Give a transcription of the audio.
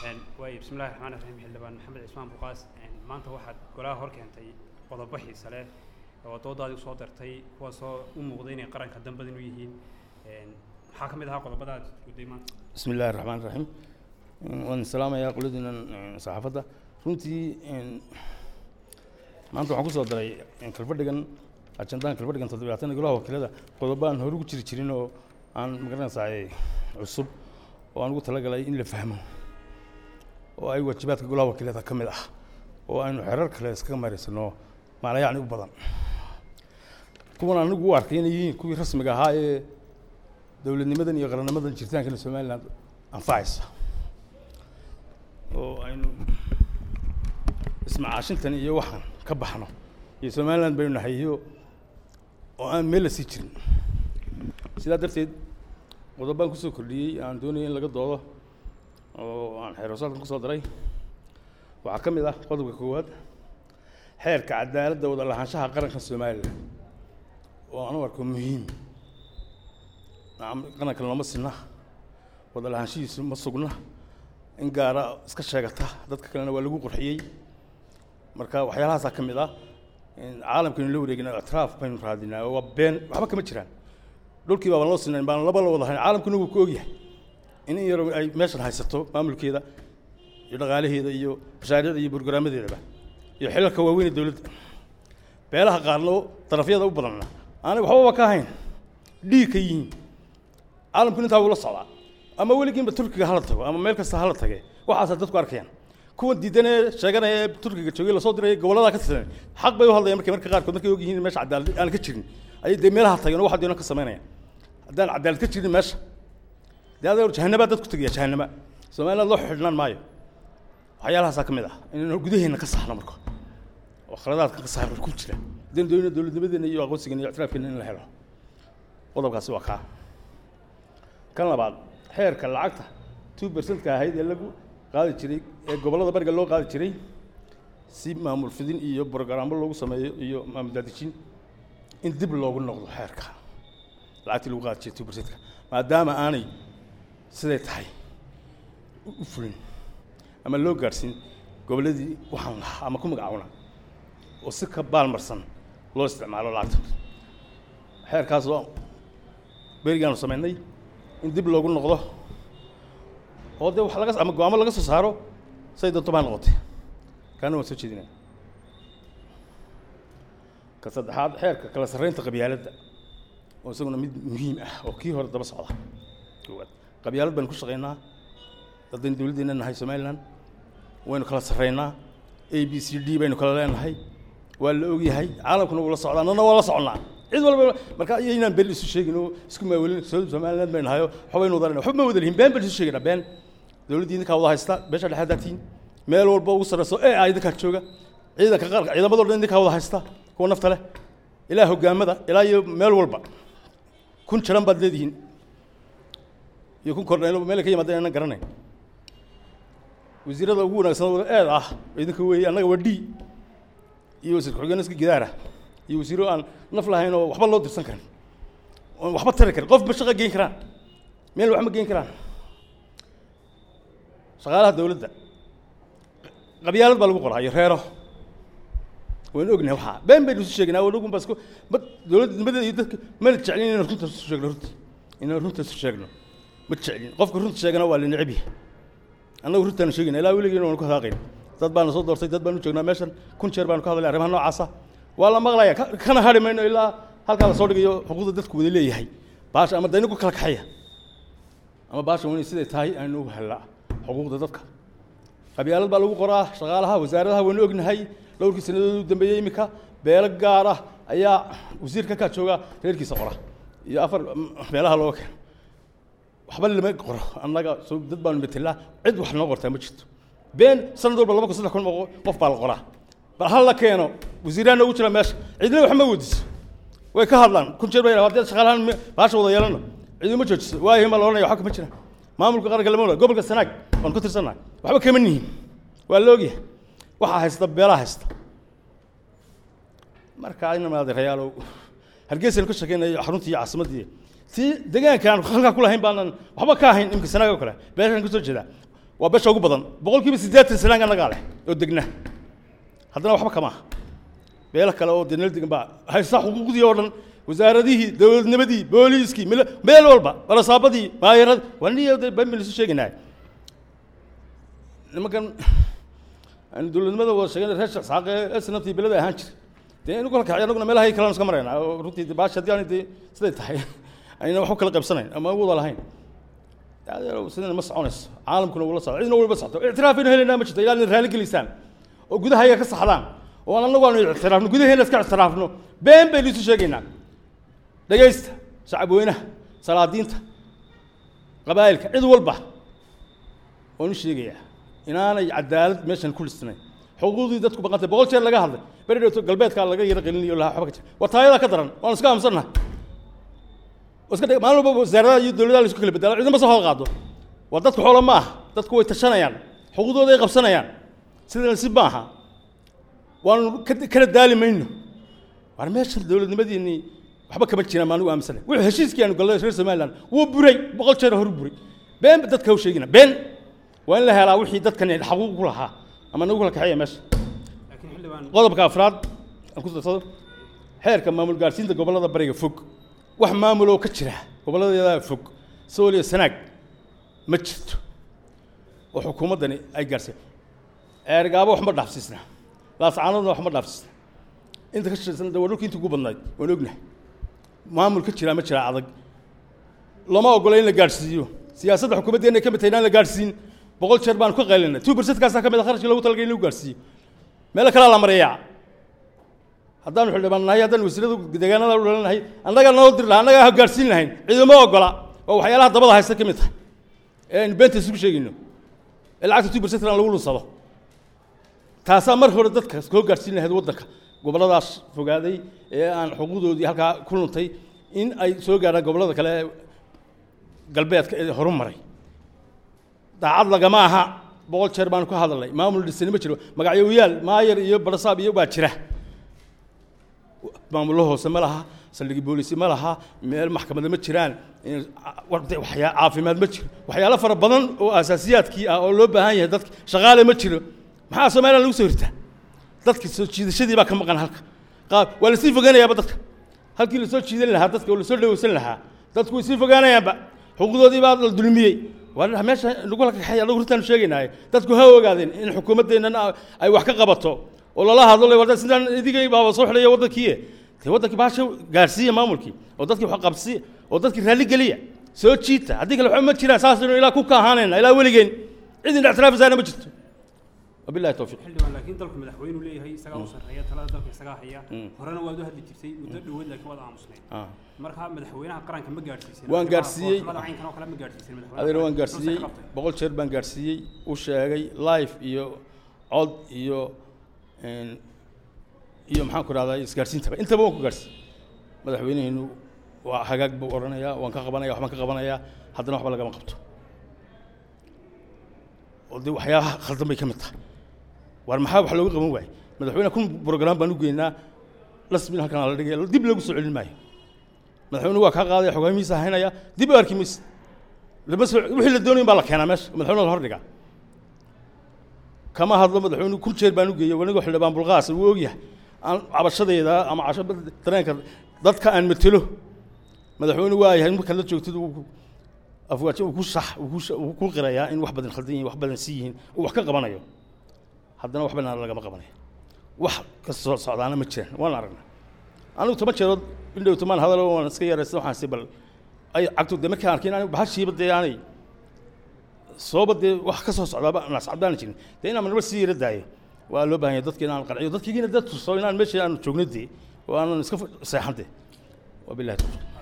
waay bismillahi raxmaan raxiim xildhibaan maxamed cismaan buqaas maanta waxaad golaha hor keentay qodobo xiise leh oo doodaadii usoo dartay kuwaasoo u muuqday inay qaranka dambadin u yihiin maxaa ka mid ahaa qodobada aad guday maanta bismi illaahi raxmaan raxiim waan salaamayaa qoladiinan saxaafadda runtii maanta waxaan kusoo daray kalfadhigan ajandahan kalfadhigan toddobaatan golaha wakiilada qodobo aan hore ugu jiri jirin oo aan magaranaysaa cusub oo aan ugu talagalay in la fahmo oo ay waajibaadka golaha wakiilada ka mid ah oo aynu xerar kale iskaga mareysano maalayacni u badan kuwan anigu u arkay inay yihiin kuwii rasmiga ahaa ee dowladnimadan iyo qarannimadan jiritaankan somaliland anfacaysa oo aynu ismacaashintan iyo waxaan ka baxno iyo somaliland baynu nahay iyo oo aan meel la sii jirin sidaa darteed qodobaan kusoo kordhiyey aan doonaya in laga doodo oo aan xeeroosaadkan kusoo daray waxaa ka mid ah qodobka koowaad xeerka cadaaladda wada lahaanshaha qaranka somalilan oo aan u arko muhiim qaranka looma sinna wada lahaanshihiisu ma sugna in gaara iska sheegata dadka kalena waa lagu qurxiyey marka waxyaalahaasaa ka mid ah caalamkaynu la wareegina ictiraaf baynu raadinaa oo waa been waxba kama jiraan dhulkii baabaan loo sinayn baan laba la wada hayn caalamkuna wuu ku ogyahay in in yar ay meeshan haysato maamulkeeda iyo dhaqaalaheeda iyo mashaariicda iyo brograamadeedaba iyo xilalka waaweyn ee dowladda beelaha qaarna darafyada u badanna aanay waxbaba ka ahayn dhiig ka yihiin caalamkuna intaa wula socdaa ama weligiinba turkiga hala tago ama meel kasta hala tage waxaasaa dadku arkayaan kuwan diidan ee sheeganaya ee turkiga joogay lasoo diray gobollada ka tirsan xaq bay u hadlayaan markay marka qaarkood markay og yihiin meesha cadaalad aan ka jirin ayay dee meelaha tageen oo waxa doona ka samaynayaan haddaan cadaalad ka jirin meesha dee adeer jahanabaa dad ku tegaya jahanama somaliland loo xidhnaan maayo waxyaalahaasaa ka mid ah inaynu gudaheenna ka saarno marka oo khaladaadka ka saarno ku jira haddaynu doonayno dowladnimadeena iyo aqoonsigeena iyo ictiraafkeena in la helo qodobkaasi waa kaa kan labaad xeerka lacagta two percentka ahayd ee lagu qaadi jiray ee gobollada bariga loo qaadi jiray si maamul fidin iyo brogaraamo loogu sameeyo iyo maamul daadejin in dib loogu noqdo xeerka lacagtii lagu qaadi jiray two percentka maadaama aanay siday tahay u fulin ama loo gaadhsiin gobolladii waxaan lahaa ama ku magacaawna oo si ka baalmarsan loo isticmaalo lacagta xeerkaas oo berigaanu samaynay in dib loogu noqdo oo dee wax laga ama go-aamo laga soo saaro say doonto baa noqotay kaana waan soo jeedinaya ka saddexaad xeerka kala sarreynta qabyaaladda oo isaguna mid muhiim ah oo kii hore daba socda koowaad qabyaalad baynu ku shaqaynaa haddaynu dowladdeena nahay somaliland waynu kala sarreynaa a b c d baynu kala leenahay waa la ogyahay caalamkuna wuu la socdaa annana waa la soconnaa cid walba marka iyaynaan been isu sheegin oo isku maawelin somaliland baynu nahayo waxbaynu wadanayna waxba ma wada lihin been baynu isu sheegaynaa been dowladdii idinkaa wada haysta beesha dhexe daatiin meel walba ugu sarreyso ee ah idinkaa jooga ciidanka qaranka ciidamadoo dhan idinkaa wada haysta kuwa nafta leh ilaa hoggaamada ilaa iyo meel walba kun jiran baad leedihiin iyo kun kordhaylo meel ka yimaadeen aanan garanayn wasiirada ugu wanaagsan wada eed ah idinka weeye annaga waa d iyo wasiir ku-xigeen iska gidaara iyo wasiiro aan naf lahayn oo waxba loo dirsan karin oon waxba tari karin qof ma shaqo geyn karaan meel wax ma geyn karaan shaqaalaha dowladda qabyaalad baa lagu qoraa iyo reero waynu ognahay waxaa been baynu isu sheegnaa wanagun baa isku ma dowladnimadeeda iyo dadka mana jeclin inaan runta isu sheegno runta inaan runta isu sheegno ma jeclin qofka runta sheegana waa la neceb yahay annagu runtaanu sheegayna ilaa weligeena waanu ku hadaaqayn dad baana soo doortay dad baanu joognaa meeshan kun jeer baanu ka hadlay arrimaha noocaasa waa la maqlaya kana hadhi mayno ilaa halkaa lasoo dhigayo xuquuqda dadku wada leeyahay baasha ama daynagu kala kaxaya ama baasha wani siday tahay aynu ugu hellaa xuquuqda dadka qabyaalad baa lagu qoraa shaqaalaha wasaaradaha waynu ognahay dhowrkii sanadood u dambeeyey iminka beelo gaar ah ayaa wasiirka ka jooga reerkiisa qora iyo afar meelaha looga keeno waxba lama qoro annaga soo dad baanu metelaa cid wax noo qortaa ma jirto been sanad walba laba kun saddex kun oo qof baa la qoraa bal hal la keeno wasiiraan noogu jira meesha cidina wax ma weydiso way ka hadlaan kun jeer bay haddii shaqaalahan baasha wada yeelano cidima joojiso waayahay ma la oranaya waxba kama jiraan maamulka qaranka lama oran gobolka sanaag waan ku tirsannahay waxba kama nihin waa la ogyahay waxaa haysta beelaha haysta marka inama adeerayaalow hargeysaynu ka shakeynayo xaruntii iyo caasimaddii tii deegaanka aan halkaa ku lahayn baanan waxba ka ahayn imika sanaag oo kale beeshaan ka soo jeedaa waa beesha ugu badan boqolkiiba siddeetan sanaan annagaa leh oo degna haddana waxba kama aha beelo kale oo dee nala degan baa haysta xuquuqdii oo dhan wasaaradihii dowladnimadii booliiskii mil meel walba barasaabadii maayaradii waa niyo dee baan baynu isu sheegaynaa nimankan aan dowladnimada wada sheegana reer sheekh saaqe ee sanabtii belada ahaan jira dee inu kala kacay annaguna meelahay kalaan iska maraynaa oo runtii dee baashi haddii aanay dee siday tahay ayna wax u kala qaybsanayn ama u wada lahayn adeerow sidana ma soconayso caalamkuna wula socdo cidina walba socdo ictiraafaynu helaynaa ma jirto ilaa ina raali gelisaan oo gudaha iyaga ka saxdaan oo aan annagu aanu ictiraafno gudaheena iska ictiraafno been baynu isu sheegaynaa dhegaysta shacab weynaha salaadiinta qabaa'ilka cid walba oon u sheegayaa inaanay cadaalad meeshan ku lisnayn xuquuqdii dadku baqantay boqol jeer laga hadlay beri dhowto galbeedkaa laga yara qalinayo laha waxba ka jira waa taayadaa ka daran waan iska aamusannahay iska dhig maalin walba wasaaradaha iyo dowladaha la isku kala bedela cidna ma soo hool qaado waa dadku xoola ma aha dadku way tashanayaan xuquuqdooda ay qabsanayaan sidana si maaha waanu ka- kana daali mayno waar meeshan dowladnimadiinii waxba kama jiraan maanigu aaminsana wuxuu heshiiskii aanu gallay reer somaliland wuu buray boqol jeer horu buray been ba dadka u sheegina been waa in la helaa wixii dadkan xaquuq ku lahaa ama nagu kala kaxeeya meesha laakiin xildhibaan qodobka afraad aan ku darsado xeerka maamul gaarsiinta gobollada bariga fog wax maamuloo ka jira gobolladeeda fog sooliya sanaag ma jirto oo xukuumaddani ay gaarsiin eergaabo wax ma dhaafsiisna laascaanoodna wax ma dhaafsiisna inta ka shiraysan de waa dhulkii intii ugu badnayd waan ognahay maamul ka jira ma jira adag lama ogola in la gaadhsiiyo siyaasadda xukuumaddeena ay ka mid tahay inaan la gaadhsiin boqol jeer baan ka qaylinay two percentkaasaa ka mid a kharashkii loogu talagalay in lagu gaadhsiiyo meelo kalea la mariyaa haddaanu xildhibaan nahay haddaanu wasiiradu deegaanada u dhalanahay annagaa noo dir lahaa annagaa gaadhsiin lahayn ciidama ogola oo waxyaalaha dabada haysta ka mid tahay ee aynu beenta isugu sheegayno ee lacagta two percent aan lagu lunsado taasaa mar hore dadka koo gaadhsiin lahayd waddanka gobolladaas fogaaday ee aan xuquuqdoodii halkaa ku luntay in ay soo gaadhaan gobollada kale ee galbeedka ee horu maray daacad lagama aha boqol jeer baanu ka hadalnay maamul dhisani ma jiro magacyowiyaal maayar iyo barasaab iyo baa jira maamullo hoose ma laha saldhigi boolisi ma laha meel maxkamada ma jiraan in- war- de- waxyaa caafimaad ma jiro waxyaalo fara badan oo asaasiyaadkii ah oo loo baahan yahay dadka shaqaale ma jiro maxaa somaliland lagu soo hirtaa dadka soo jiidashadii baa ka maqan halka qaab waa lasii foganayaaba dadka halkii lasoo jiidan lahaa dadka oo lasoo dhaweysan lahaa dadku way sii fogaanayaanba xuquuqdoodii baa la dulmiyey waa meesha nagu la kaxeeya anagu runtaanu sheegaynaaye dadku ha ogaadeen in xukuumaddeennan ay wax ka qabato oo lala hadlo le warda sidaan idigay baaba soo xidhaya waddankii dee waddankii baasha gaarsiiya maamulkii oo dadkii wax qabsiya oo dadkii raalli geliya soo jiita haddii kale waxba ma jiraan saasaynu ilaa ku ka ahaanayna ilaa weligeen cid in ictiraafisaana ma jirto wabillahi towfiiq xildhibaan laakiin dalku madaxweynu leeyahay isagaa u sarreeya talada dalka isagaa haya horena waad u hadli jirtay muddo dhoweed laakiin waad aamusnayd Ah. marka madaxweynaha qaranka ma gaadhsiisin Waan gaadhsiiyey. foorsamada caynkan oo kale ma gaadhsiisin madaxweynaha adeer waan qaranka. gaarsiiyey Soo qabtay. boqol jeer baan gaarsiiyey u sheegay live iyo cod iyo een, iyo maxaan ku rahdaa isgaarsiintaba intaba waan ku gaarsiiyey madaxweyneheenu waa hagaag buu odhanayaa waan ka qabanaya waxbaan ka qabanayaa haddana waxba lagama qabto oo dee waxyaabaha khaldan bay ka mid tahay waar maxaa wax looga qaban waayey madaxweyne kun program baan u geynaa lasmin halkan la dhigay dib lagu soo celin maayo madaxweyne waa kaa qaadaya xogaamihiisa haynaya dib u arki mayse lama soo wixii la doonayin baa la keenaa meesha madaxweyne la hordhigaa kama hadlo madaxweyne kun jeer baan u geeyey wanigoo xildhibaan bulqaas wuu ogyahay aan cabashadeeda ama casho dareenka dadka aan matelo madaxweyne waa yahay markaad la joogtid uu ku- afwaajo uu ku sax uu ku sha- uu ku qirayaa in wax badan khaldan yihiin wax badan si yihiin uu wax ka qabanayo haddana wax badan lagama qabanayo wax ka soo socdaana ma jiraan waan aragnaa anigu toban jeerood indhow tomaan hadalo waan iska yaraysta waxaan si bal ay cagtu de markaan arkay inaan bahashiiba dee aanay sooba dee wax ka soo socdaaba nascabdaana jirin dee inaan marba sii yara daayo waa loo baahan yahay dadka inaan qanciyo dadkiina dad tuso inaan meesha aan joogno dee oo aanan iska seexan dee wabillahi tawfiiq